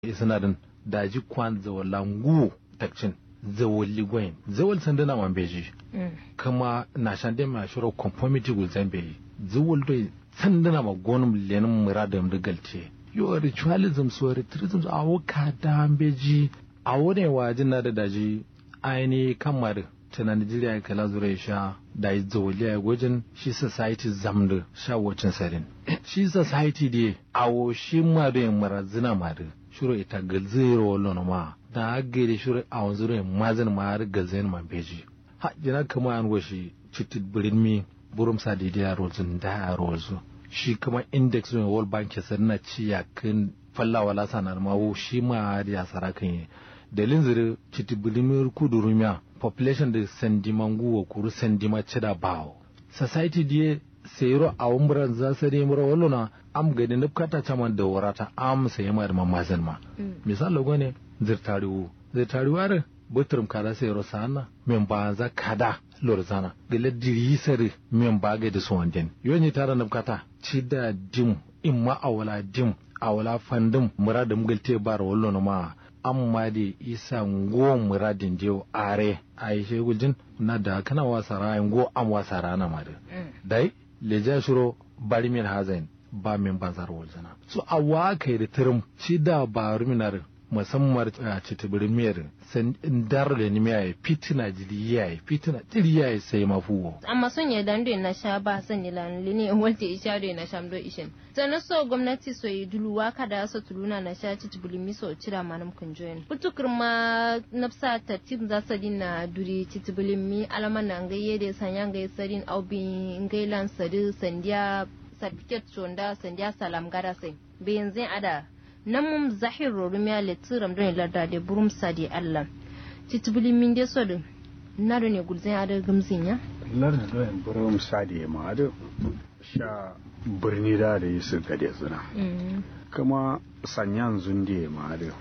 isnadin daji kwan zawala ngu takcin zawali gwayin zawal sandana man beji kama na shande ma shiro conformity gul zambe zawal do sandana ma gonum lenin muradam da galte yo ritualism so ritualism a wuka da beji a wani wajin na da daji aini kamar ta Najeriya kala zura sha da yi zawali a gwajin shi society zamda sha wacin sarin shi society dai awo shi ma da yin marazina ma da shiro ita galzero wallon ma da agere shiro a wanzuro mazin ma har galzen ma beji ha jina kama an washi citit birin mi burum sa da ya rozun da ya rozu shi kuma index ne world bank ya na ci ya kan fallawa la sanar ma wo shi ma ya sarakan yi dalin zire citit birin mi kudurumiya population da sandimangu wa kuru sandima cida bawo society die sayro a umran za su ne mura wallona am gani nufkata caman da warata am sai ma da mamazin ma misal logo ne zirtariwu zirtariwu are butrum kada sayro sana men ba za kada lorzana gele diri sare men ba ga da suwanden yoni tara nufkata ci da dim imma awala dim awala fandim muradum galte bar wallona ma amma da isa ngo muradin dio are aishe guljin na da kana wasa rayin go am wasa rana ma da dai leja shiro bari min hazain ba min banzar waljana so a wa kai da tirim shi da ba ruminar musamman a citibirin miyar san dar da ni miya fitina jiri ya yi fitina jiri ya yi sai mafuwo amma son ya dan na sha ba san ni lan lini walte isha do na sham do ishin sana so gwamnati so yi duluwa kada so tuluna na sha citibirin mi so cira manam kun join putukur ma nafsa tartib za sa na duri citibirin mi alaman na ngaye da sanya ngaye sadin aubi ngailan sadu sandiya certificate sonda sandiya salam gara sai bayan zai ada nan mum zahir rorumiya letiram don larda da burum sadi allah titubuli min de sodu na do ne gulzin ada gamzin ya larda don burum sadi ma ada sha birni da da yi su gade suna kuma sanyan zunde ma ada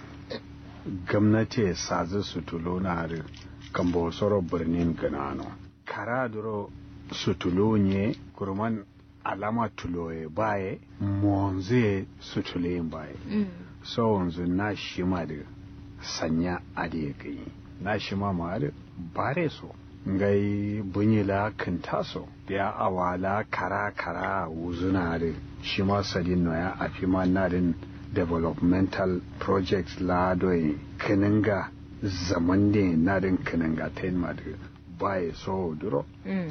gwamnati sazi su tulo na ada kan bosoro birnin ganano kara duro su tulo ne kurman alama tuloye baye monze su tuleyin baye so wanzu na shi ma da sanya ade kai na shi ma ma da bare so ngai bunyila kan taso ya awala kara kara wuzuna da shi ma sadin no ya afi ma na din developmental projects la doyi kininga zaman da na din kininga ta ma da baye so duro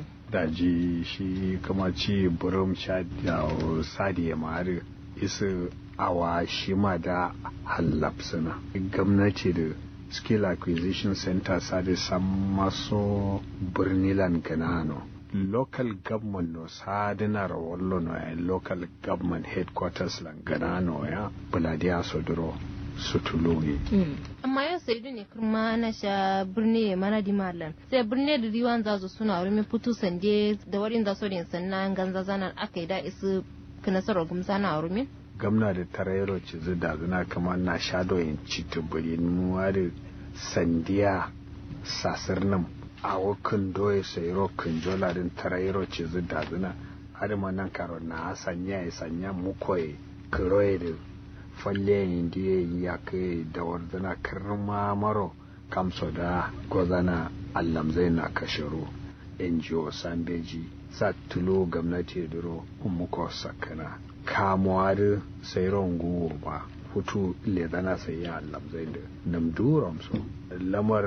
daji shi kuma ci burum sha da sadi ya mari isa awa shi ma da hallapsuna gwamnati da skill acquisition center sadi san maso birnilan ganano local government no sadinar wallo no ya local government headquarters lan ganano ya buladiya sodoro sutulugi amma yau sai ne kuma na sha birni mana di malam sai birni da riwan zazu suna wurin putu sande da warin da sodin sannan ganza zanan aka yi da isu kanasarar gumsa na wurin gamna da tarayero ci da zuna kama na sha doyin ci tuburi nuwa da sandiya sasir nan a wakin doye sai rokin jola din tarayero ci da zuna har ma nan karo na sanya ya sanya mukoye kiroye da falle indiye ya kai da wardana karma maro kamso da gozana allam zai na kashiru ngo sambeji sa tulo gwamnati duro umuko sakana kamuwa da sai rongu ba hutu ledana sai ya allam zai da namduram so lamar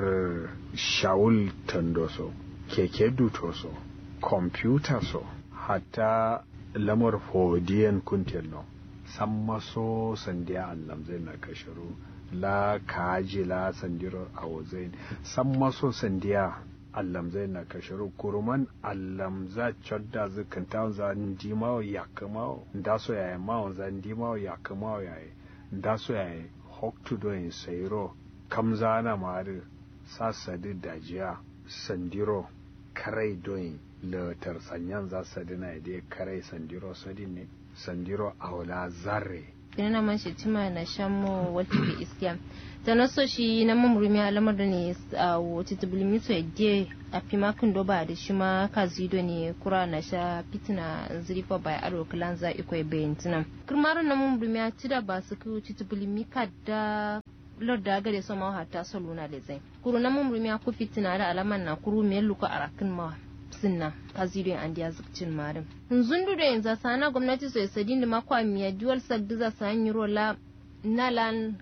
shawul tandoso keke dutoso kwamfuta so hatta lamar fodiyan kuntelno san maso sandiya allam zai na kashiru la kaji la sandiro a wazain san maso sandiya allam zai na kashiru kuruman allam za chodda zikin ta za ndimawo ya kamawo nda so yayi mawo za ndimawo ya kamawo yayi nda so yayi hoktu do in sayro kamza na mari sasadi dajiya sandiro karai doyin latar sanyan za sadina da karai sandiro sadin ne sandiro aula zarre kina man shi tima na shamo wata ke iskiya ta na so shi na mamurumi alamar da ne a wata tubulimi so yadda a fi makin doba da shi ma ka zido ne kura na sha fitina zirifa bai aro kilan za ikwai bayan tunan kirmarin na mamurumi a ci da ba su kai wata tubulimi ka da lorda gare so ma hata so luna le zai kuru na mamurumi a ku fitina da alaman na kuru me luka arakin ma sinna kazirin an diya zukcin marin zundu da yanzu sana gwamnati sai sadin da makwa miya dual sagdiza sa yi rola nalan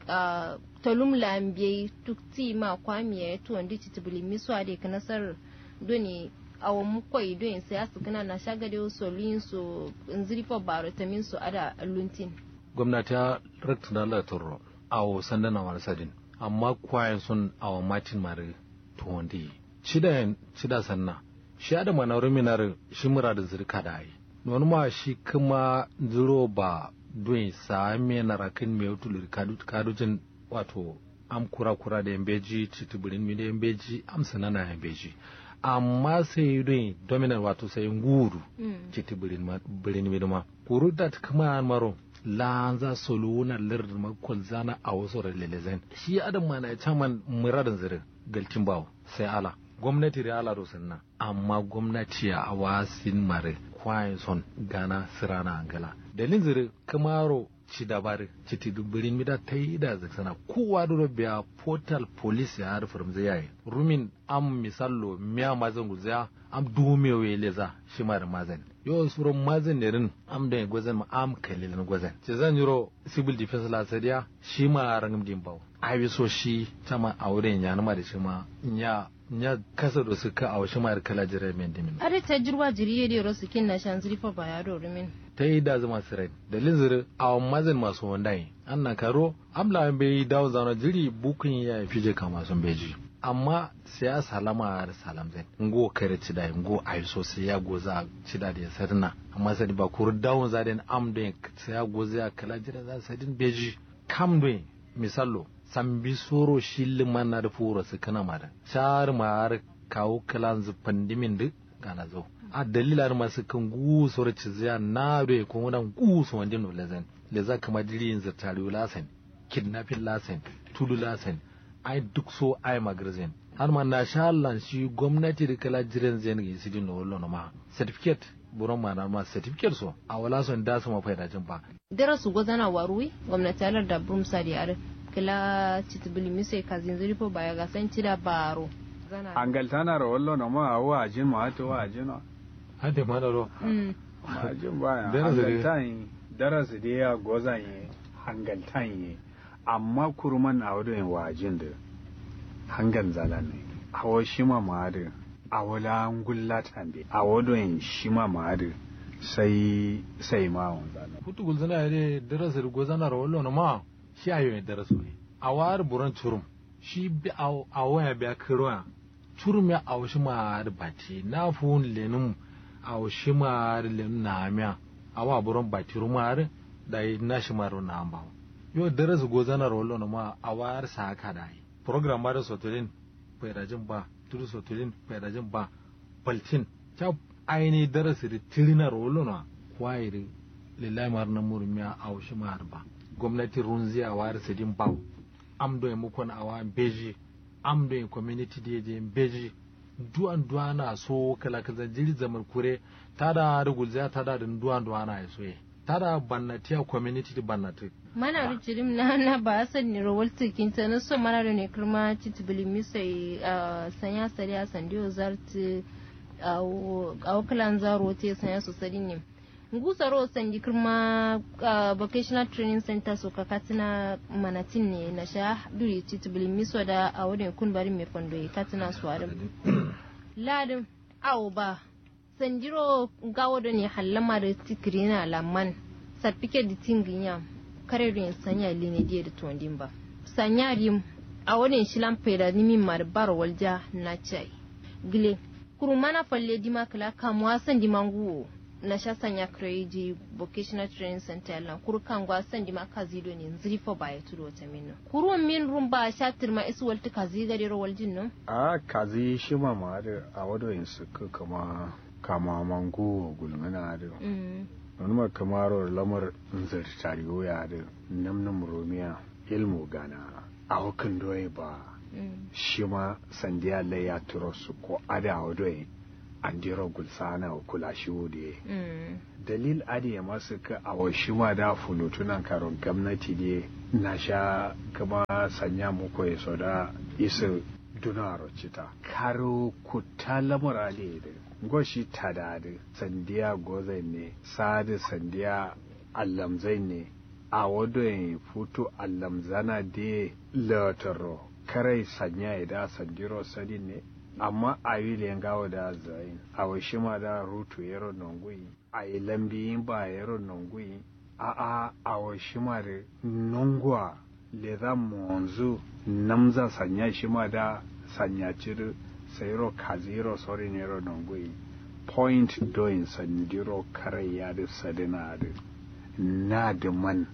talum lambiye tukti ma kwa miya ya tuwon di titibili miswa da ka nasar doni awa mukwai don sai asu kana na shagade so luyin so nzirifa baro tamin so ada luntin gwamnati ya rakta da Allah turo awo sandana wani sadin amma kwayan sun awa matin mare tuwon di cida cida sanna shi da manaurin minar shi mura da zirka da yi wani ma shi kuma ziro ba don sa me na rakin me wutul kadujin wato am kura kura da yambeji titubirin mi da yambeji am sanana yambeji amma sai don dominant wato sai nguru titubirin birin mi ma kuru da kuma maro lanza soluna lir makol zana a wasu lelezen shi adam ma na chaman muradin zirin galcin bawo sai ala gwamnati da ala na amma gwamnati a wasin mare kwayin son gana sirana angala dalin zire kamaro ci dabari ci ti dubirin mida ta yi da zaksana kowa da biya portal police ya harfar zai yayi rumin am misallo miya mazan guzaya am dumewe leza shi mara mazan yau suron mazan ne rin am da gwazan ma am kalilin gwazan ce zan yiro civil defense la sadiya shi ma rangam dimbaw ai so shi tama auren ya nama da shi ma ya nya kasa da suka a wasu mayar kala jira men dimin are ta jirwa jiriye da rosu kin na shan zrifa ba ya do rumin ta yi da zama sirai da linzir a mazin masu wandai an na karo amla bai dawo zana jiri bukun ya fi je kama sun beji amma sai ya salama da salam zai ngo kare ci da ngo ai so sai ya goza ci da ya sarna amma sai ba kur dawo za da am da sai ya goza ya kala jira za sadin beji kam do misallo sambi soro shilli mana da furo su kana mara shar mar kawo kalan zufan dimin duk gana zo a dalilar masu kan gusor ciziya na da ko wannan gusu wanda no lezen leza kama dirin zartari lasen kidnapping lasen tudu lasen ai duk so ai magazin har ma na sha Allah shi gwamnati da kala jiran zai ne su dinno wallo ma certificate buron ma na ma certificate so a wala son da su ma faida jin ba darasu gwazana waruwi gwamnati alar da brumsa da yare kila citibili mise kazin zirifo baya ga san cida baro angal tana ro wallo no ma wa ajin ma to wa ajin no hade ma da ro ma ajin baya Darasi dai. angal tan darasi da ya gozan yi hangal tan yi amma kurman a wadon wa ajin da hangan zala ne awo shi ma ma da awola ngulla tambe a wadon shi ma ma da sai sai ma won zala hutu gulzana ya de darasa da gozana ro wallo ma shi ayo ne darasu ne a war buran churum shi bi a waya bi a kirwa churum ya a shi ma da bati na fun lenum a shi ma da lenum na miya a wa buran bati rumar da yi na shi ma ro na amba yo darasu gozana ro wallo ma a war sa haka da yi program ma da sotolin fairajin ba tudu sotolin fairajin ba baltin ta aini darasi da tirina ro wallo na kwairi lillahi mar na murmiya a wasu mar ba gwamnati runzi a wari sidin bau am do e mukon awa beji am do e community de je beji duan duana so kala kaza jiri zamar kure tada da gulza tada da duan duana ya soye tada bannati a community di bannati mana da jirim na na ba san ni rawal tikin ta na so mana da ne kirma citibili mise sanya sari a sandiyo zarti a wakalan zaro te sanya su sari ne ngusaro sandi kirma vocational training center so kakatina manatin ne na sha duri titibili miso da a wadin kun bari mai fondo ya katina su warin ladin awo ba sandiro gawo da ne hallama da tikiri na lamman sarfike da tingin yam kare rin sanya line diya da tondin ba sanya rim a wadin shilan faida nimin marbar walja na chai gile kurumana falle dima kala kamuwa san dimanguwo na sha sanya kreji vocational training center lan kuru kan gwa san di maka zido ne nziri fo ba ya tudo ta minno kuru min rum ba sha tirma isu walti kazi gade ro waljin no a kazi shi ma ma da a wadon su ka kama kama mango gulmana da mm wani ma kamaro lamar nzar tariyo ya da namnam romiya ilmu gana a hukan doye ba shi ma sandiya lai ya turo su ko ada doye an dira gulsana kula shi wude dalil adi ya masu ka a washi ma da fulutunan karon gwamnati ne na sha kama sanya muku ya so da isa dunaro cita karo kuta lamura ne da goshi tada da sandiya gozai ne sadi sandiya allamzai ne a wadon futu allamzana da lataro karai sanya ya da sandiro sadi ne amma a yi gawo da zayin a washi ma da rutu yaro nongui a yi lambi ba yaro nongui a a a washi ma da nongwa le za monzu namza sanya shi ma da sanya ciri sayiro kaziro sori nero nongui point doin sandiro karai ya da sadina da na da man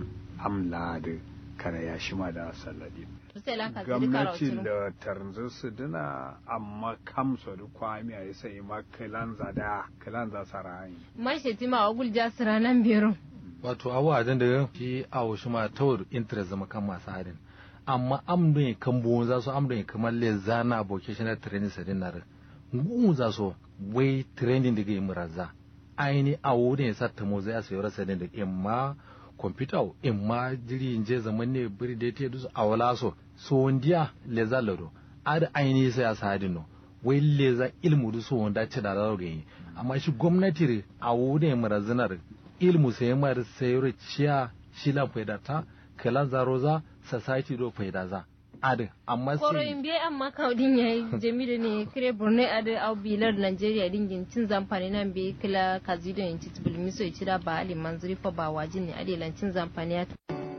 amla da kare ya shi ma da saladi gwamnatin da tarzar su dina amma kamsa da kwami a sai ma kilanza da kilanza sarayi mashi tima wa gulja siranan biyarun wato abu a da shi a wasu ma tawar interest zama kan masu harin amma amdon ya kan buwon za su amdon ya kamar le zana vocational training sa dinar ngun za su wai training da ga muraza aini a wurin ya sa tamo zai a sayar sa da imma kwamfuta in ma jiri je zaman ne biri da ta dusu a wala so so wondiya le za lado ad aini sai a sadin no wai le za ilmu du so wanda ce da lado gani amma shi gwamnati a wurin marazinar ilmu sai mar sayar ciya shi la faida ta kala zaro za society do faida za ad amma koro in biye amma kaudin yayi jamilu ne kire borno ad au bilar nigeria dingin cin zamfani nan be kila kazido in ci bulmi so cira ba ali manzuri fa ba wajin ne ade cin zamfani ya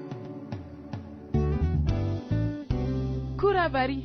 kura bari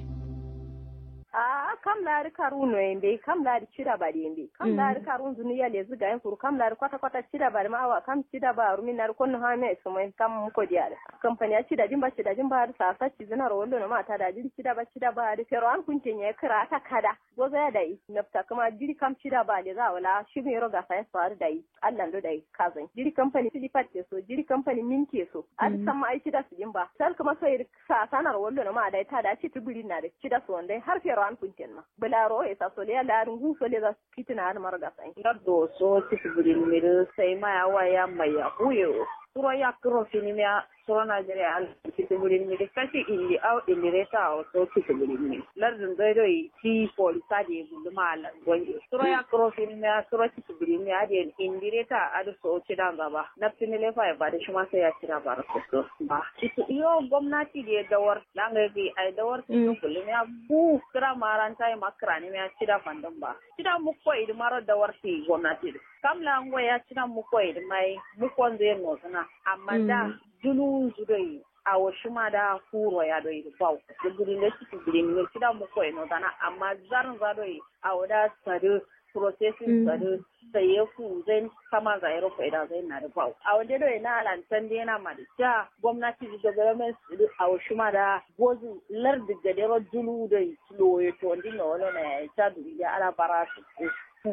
a kam laari karuno yembe kam laari cidabari yembe kam laari karun zuniya le zuga yen kuru kam laari kwata kwata cidabari ma awa kam cidaba rumi nar konno ha me sumo kam ko diare company a cida jimba cida jimba har sa sa cizina ro wollo no ma ta da jiri cidaba cidaba ari fero an kunte nye kira ta kada goza ya dai nafta kuma jiri kam cidaba le za wala shi me ro ga sa so ar dai Allah ndo dai kazan jiri company silipat te so jiri company minke so ar sama ai cida su jimba sal kuma so sa sanar wollo no ma dai ta da ci tubuli na da cida so ndai har fero an kunten ma bularo e sa sole ala rungu sole za kitina har marga sai ngardo so tibulin mir sai ma ya waya mai ya huyo suro ya kuro fini mea suro Nigeria al tibulin mir kashi illi au illi reta au so tibulin mir lardin gaido yi ti polisa de buluma ala gonje suro ya kuro fini mea suro tibulin mir ade indi reta adu so cida gaba na fini lefa ya bada shi ma sai ya cida bara so ba iyo gwamnati da dawar langa gi ai dawar tibulin ya bu kira maranta ya makara ne ya cida fandan ba cida mu ko idi maro dawar ti gwamnati kam la ngo ya cida mu ko idi mai mu ko zai no sana amma da dunu zudai a wasu ma da furo ya doi bau da gudun da ciki gudun ne cida mu ko no sana amma zarin za doi a wada sadu processing sadu sai ya ku zai kama ga yaro faida zai na da bau a wanda doi na lantan da yana ma da ja gwamnati da government a wasu ma da gozu lardi gadero dunu doi loye to ndinga wala na ya ta duniya ala bara su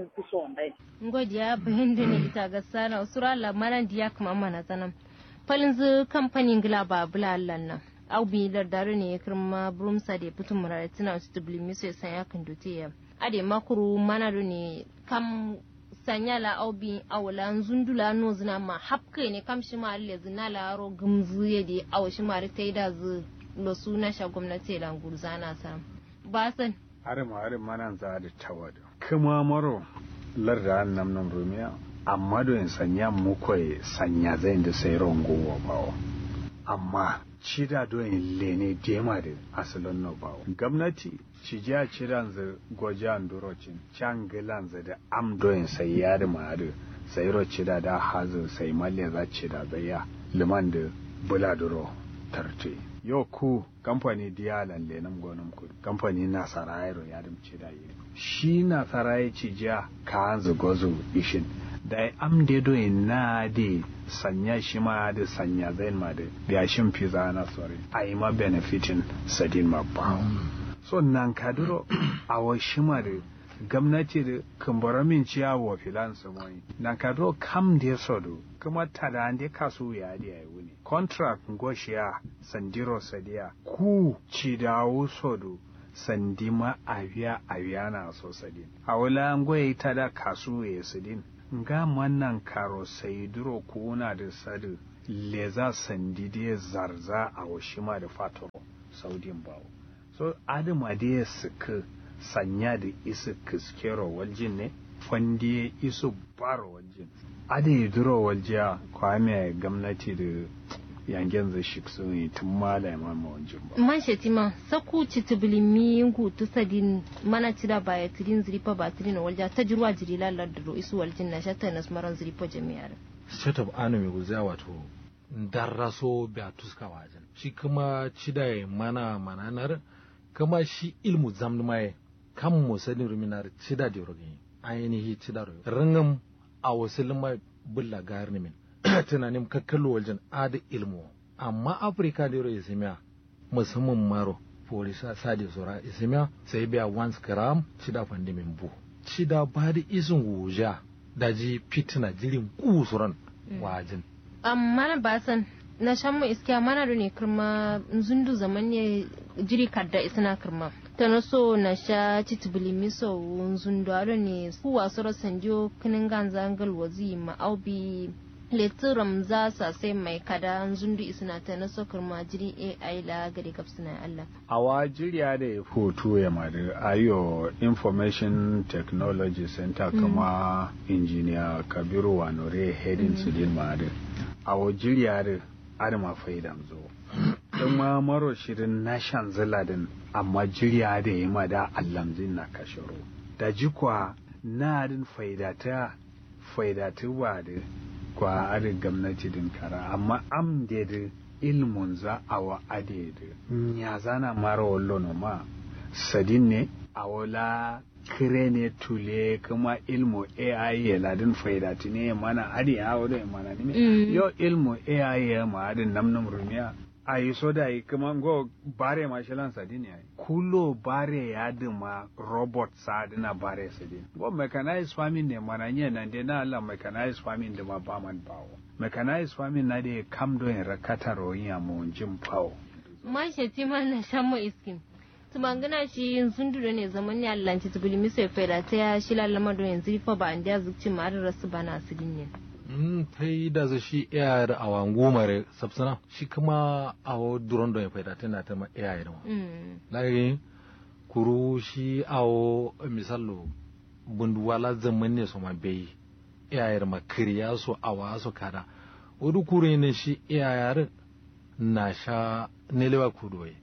ngodiya bayan da ne ita ga sana usura lamaran diya kuma mana zanan falin zu kamfanin gila ba bulallan nan au bi da dare ne kirma brumsa da putum murare tana su dubli miso ya sanya kan dote ya ade makuru mana do ne kam sanya la au bi awla zundula no zina ma hapkai ne kam shi ma alle zina la ro gumzu ya de aw shi ma ta da zu lo suna sha gwamnati la gurzana sa ba san are ma are manan za da tawada kuma maro larda nam nam rumiya amma do in sanya mu koy sanya zai da sai rongo wa bawo amma cida do in lene dema da asalon no bawo gwamnati ci ja ciran za gojan durocin can gilan za da am do in sai yar ma da sai ro cida da hazu sai malle za cida da ya liman da buladuro tarte yo ku kamfani diyalan lenan gonan ku kamfani na sarayro ya dimce da yi shi na sarayi ci ja ka hanzu gozo ishin da am de do na de sanya shi ma da sanya zain ma da ya shin fiza na sore ai ma benefitin sadin ma ba so nan kaduro a wa shi ma da gwamnati da kumbura min ciya wa filan su mai na ka do kam da sodo kuma tada ande kasu ya di ai wuni contract ngoshiya sandiro sadiya ku ci dawo sodo sandima aviya aviya na so sadin a wala ngoye tada kasu ya sadin nga mannan karo sai duro kuna da sadu leza sandide zarza a washima da fatoro saudin bawo so adama da ya suka sanya da isa kiskero waljin ne fandi isu baro waljin ada yi duro waljiya kwame gwamnati da yangen zai shi sun yi tun mala ma waljin ba man shetima saku citibulimi ngu tusadin mana tira baya tirin ziripa ba tirin walja ta jirwa jiri lalar da isu waljin na shata nas maran ziripa jami'ar state of anu mai guza wato darraso ba tuska wajen shi kuma cida mana mananar kama shi ilmu zamni mai kan mu sanin ruminar cida da rogi ainihi cida rogi ringam a wasu lima bulla gari min tunanin kakkallo wajen ada ilmu amma afirka da yaro isimiya musamman maro polisa sadi sura isimiya sai biya once gram cida fandi min bu cida ba da isin wuja daji fitina jirin kusuran wajen amma ba san na shan mu iskiya mana da ne kirma zundu zaman ne jiri kadda isna kirma ta na so na sha titibili miso zundu aro ne ku wasu rasan jo kinin ganza angal wazi ma aubi leturam za sa sai mai kada zundu isna ta na so kirma jiri ai la gari kapsina Allah awa jiriya da ya foto ya madu ayo information technology center kuma engineer kabiru wanore heading su din madu awo jiriya da adama faidam zo don ma maro shirin na shan ziladin amma jiriya da ya mada allamzin na kashiro da jikwa na adin faidata faidatu ba da kwa adin gwamnati din kara amma am da da ilmun za a wa ade da ya zana mara wallo no ma sadin ne a wala kire ne tule kuma ilmu AI ya ladin faidati ne mana adi ya wado ya mana ne yo ilmu AI ya ma adin namnum rumiya a yi so da yi kuma go bare ma shilan sadin ya kulo bare ya dima robot sa dina bare sadin go mechanized farming ne mana nye nan de na Allah mechanized farming da ma ba man bawo mechanized farming na de kam do in rakata royin ya mu jin pawo ma sheti ma na shan mu iskin tumangana shi sun dure ne zaman ne Allah ci tubuli mi sai fera ta ya shi lalama do yanzu fa ba an da zukci ma da rasu bana sidin ne mm tai da za shi iya da awan gomare sabsana shi kuma awo duron do ya faida tana ta ma iya da mm lagi kuru shi awo misallo bunduwala zaman ne so ma bai iya da makiriya so awa so kada wadu kure ne shi iya na sha nelewa kudoye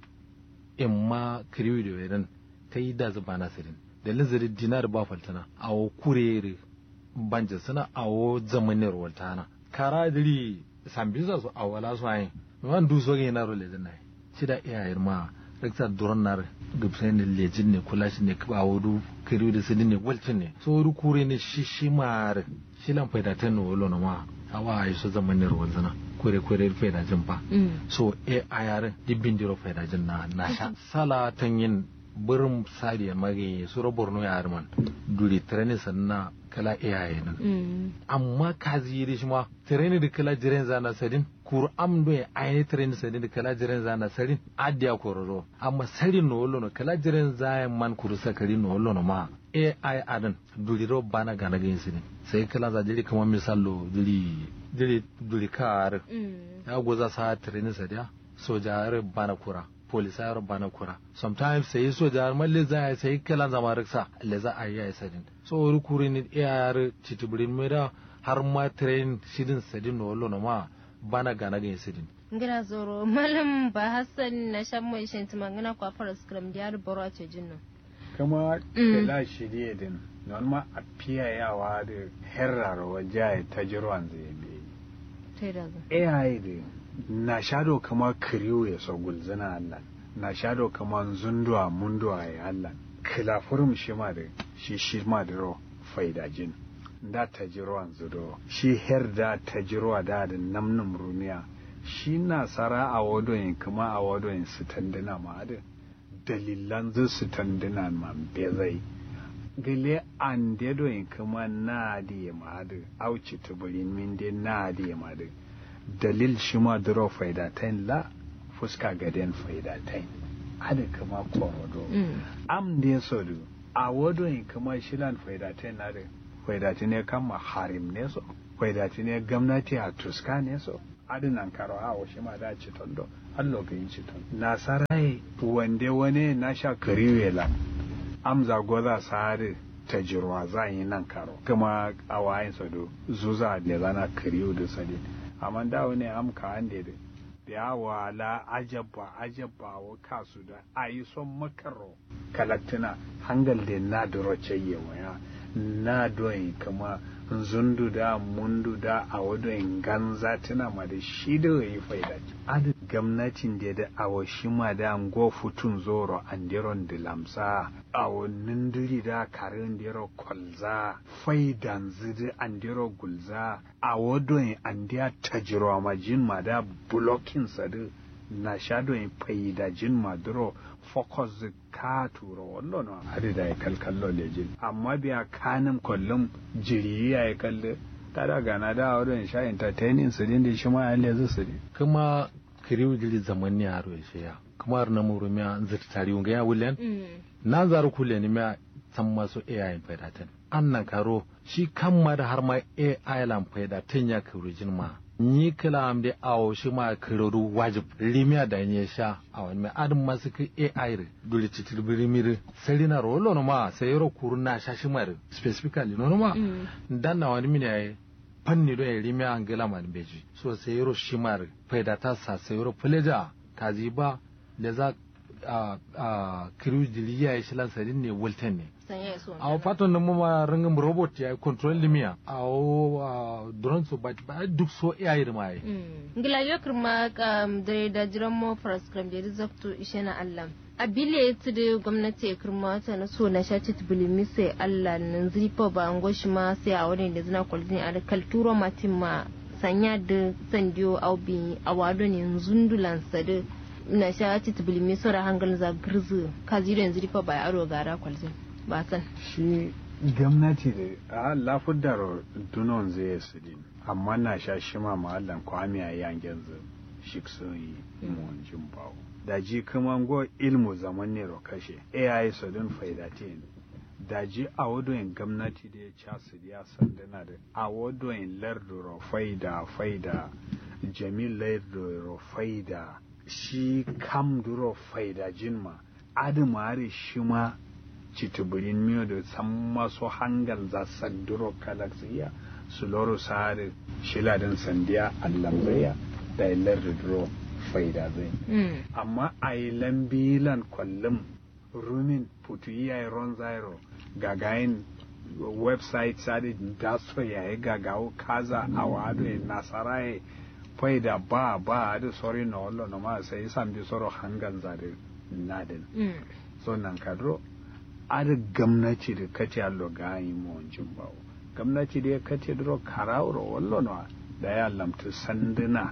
in ma kiriwi da wedan ta yi da zuba nasirin da lizirin dinar ba faltana a wo kurere banja suna a wo zamanin waltana kara diri sambisa su a wala su ayin wan du so na role da nai shi da iyayen ma rikta duron nar gubsai ne lejin ne kula shi ne a wudu kiriwi da sidin ne walcin ne so wudu kure ne shi shi ma shi lan faida ta ne wolo na ma awa ayi so zamanin waltana kure kure faida jin ba so e ayar dibbin diro faida jin na na sha sala tan yin burin sariya mage suro borno ya arman duri treni sanna kala iyaye nan amma kazi yi shi ma treni da kala jiren zana sadin kur am do ya ayni treni sadin da kala jiren zana sadin adiya kororo amma sadin no wollo no kala jiren zaya man kuru sakari no wollo no ma ai adan duri ro bana gana gin sidin sai kala za jiri kamar misalo duri duri duri kar ya goza sa treni sadiya sojar bana kura polisayar bana kura sometimes sai sojar malle za ya sai kala zama riksa le za a yi ya sadin so wuri kuri ni iyar titibirin mera har ma train sidin sadin no wallo na ma bana gana gin sidin ngira zoro malam ba hassan na shan mai shan tumangana kwa fara scrum diyar boro a cejin nan kama kela shirye din non ma a fiyayawa da herrar waje ta jirwan zai bi tai da zo AI da na shado kama kiriyo ya so gulzina Allah na shado kama zunduwa munduwa ya Allah kilafurum shi ma da shi shi ma da ro faidajin da ta jirwan zudo shi her da ta jirwa da da namnum rumiya shi na sara a wadoyin kuma a wadoyin su tandina ma da dalilan zu su tandina ma bezai gile an dedo in kuma na di madu auci tuburin min de na di madu dalil shi ma duro faidatain la fuska gaden faidatain ada kama korodo am ne sodu a wado in kuma shilan faidatain na da faidati ne kama harim ne so faidati ne gwamnati a tuska ne so adinan karo a wasu ma da ci tondo allo ga yin ci tondo nasarai wande wane na sha kariwela amza goza sare ta jirwa za yi nan karo kuma a wayin sado zuza da zana kariyo da sadi amma da wani amka an da da yawa la ajabba ajabba wa kasu da a yi son makaro kalatina hangal da na duro ceyewa ya na doyin kama zundu da mundu da a wadon ganza tuna ma da shi da yi faida adu gwamnatin da da awa shi ma da go futun zoro an diron da lamsa awa nindiri da karin diro kolza faidan zidi an diro gulza a wadon an diya tajiro ma jin ma da blocking sadu na shadowin faida jin maduro focus ka turo wallo no hadi da ya kalkallo lejin amma biya kanin kullum jiri ya yi kalle ta da gana da wurin sha entertaining su din da shi ma yalle zu su kuma kiriu jiri zaman ne haro ya shi ya kuma har na muru miya zata tari unga ya wulen na zaru kule ni miya san masu AI faidatan annan karo shi kan ma da har ma AI lan faidatan ya kirujin ma ni kila am de awo shi ma kiroru wajib limia da nye sha awan me adam masu ki AI re dole titir birimiri selina rolo no ma sai ro kuruna sha shi mar specifically no ma dan na wani mini ai fanni do ya limia angela man beji so sai ro shi mar faida ta sa sai ro pleja kazi ba da za a a kiru diliya ya shilan sadin ne wulten ne a fatan da mama ringin robot ya control limia a drone so ba ba duk so iya yi ma yi ngila yo kirma kam da da jiran mo prescribe da rizakto ishe na Allah a bile ta da gwamnati ya kirma ta na so na shaci tubulimi sai Allah nan zifa ba an goshi ma sai a wani da zina kwalzini a kalturo matin ma sanya da sandiyo aubi a wado ne zundulan sadu na shaci tubulimi sora hangal za girzu kazi yanzu rifa ba aro gara kwalzini ba san shi gwamnati da a lafudar dunon zai su din amma na sha shi ma mahallan kwami a yangen zu shi sun yi mun jin bawo da ji kuma go ilmu zaman ne kashe ai su din faidatin da ji a wadoyin gwamnati da ya ca su ya sandana da a wadoyin larduro faida faida jamil larduro faida shi kam duro faida jinma adamare shi ma citibirin miyo da san maso hangal za sanduro kalaksiya su loro sare shiladin sandiya allamzaya da ilar da duro faida zai amma a yi lambilan kwallon rumin putu iya ron zairo gagayin website sadi da so yayi gagawo kaza a wado nasara ya faida ba ba da sori na wallo na ma sai san bi soro hangal zade nadin so nan kadro ada gamnati da kace allo gayi mo wancin bawo gamnati da kace dro karawro wallo no da ya lamtu sanduna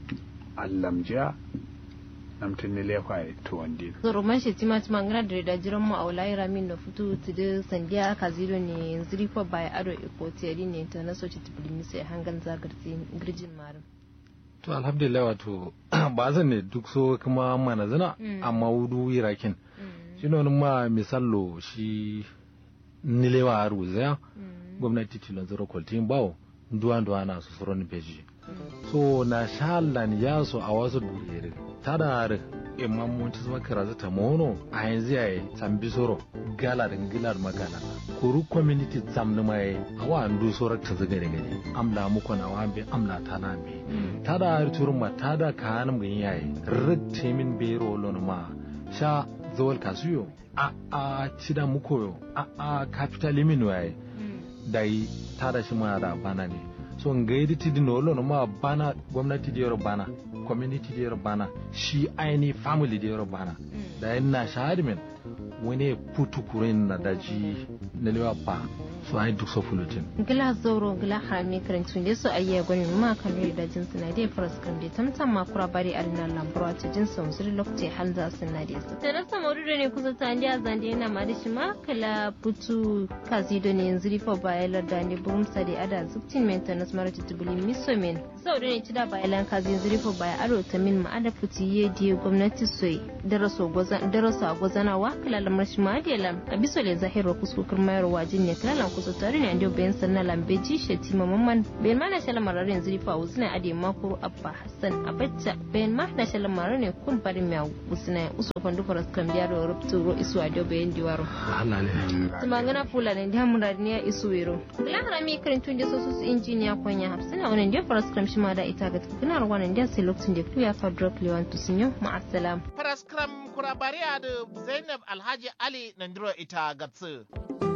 allamja namtu ne lefa to wande zoro man shi tima tima ngana da da jiran mu aulai ramin no futu tide sandiya ka ziro ne ziri fa bai ado iko teri ne ta na soci tibulimi sai hangan zagarti girjin marin to alhamdulillah wato ba zan ne duk so kuma mana zina amma wudu irakin shi ne ma misallo shi nilewa a ruzaya gwamnati tilon zero kwaltin bawo duwa duwa na su suron beji so na shalan ya so a wasu durere ta da har imman mun ci zama karaza ta mono a yanzu yayi tambi soro gala da gilar magana kuru community zamni mai awa andu soro ta zaga da gani amla muku na wambe amla ta na be ta da har turma ta da kanan mun yayi ritte min bero lon ma sha zawal kasuyo a a cida mukoyo a a capital limin waye dai tada shi ma da bana ne so ngaidi tidi no lo ma bana gwamnati di yoro bana community da bana shi aini family da bana da yin na shahadimin wani putu kurin na daji na lewa pa su ai duk sofulutin gila zoro gila harami karantun da su ayya gwani ma kan rai da jinsu na dai faras kan da tamtam ma kura bari alina lambro ta jinsu musuri lokaci hal za su na dai su da rasa maudu ne kusa ta ndiya zande yana ma da shi ma kala putu kazi da ne yanzu rifa bayalar da ne burum sa da ada zuktin maintenance mara tutubuli miso men sau da ne ci da bayalan kazi yanzu rifa baya aro ta min ma ada puti ye diye gwamnati soyi daraso a gwazanawa kala lamar shi ma da lam a biso le zahiro kuskukur mayar wajin ne kala kusa tare ne ando bayan sanna lambe ji shati mamman bayan ma na shala marar yanzu rifa usna ade makuru abba hassan abacca bayan ma na shala marar ne kun farin mai usna uso fandu faras kan biya da rubtu ro isu ado bayan diwaro Allah ne tumangana fula ne da murar ne isu wero kula harami karin tun da sosu injiniya kwanya hafsina wannan da faras kan shi ma da ita ga tukunar wannan da sai lokacin da kuya fa drop lewan tusinyo ma assalam faras kram kurabariya da Zainab Alhaji Ali Nandiro ita gatsu.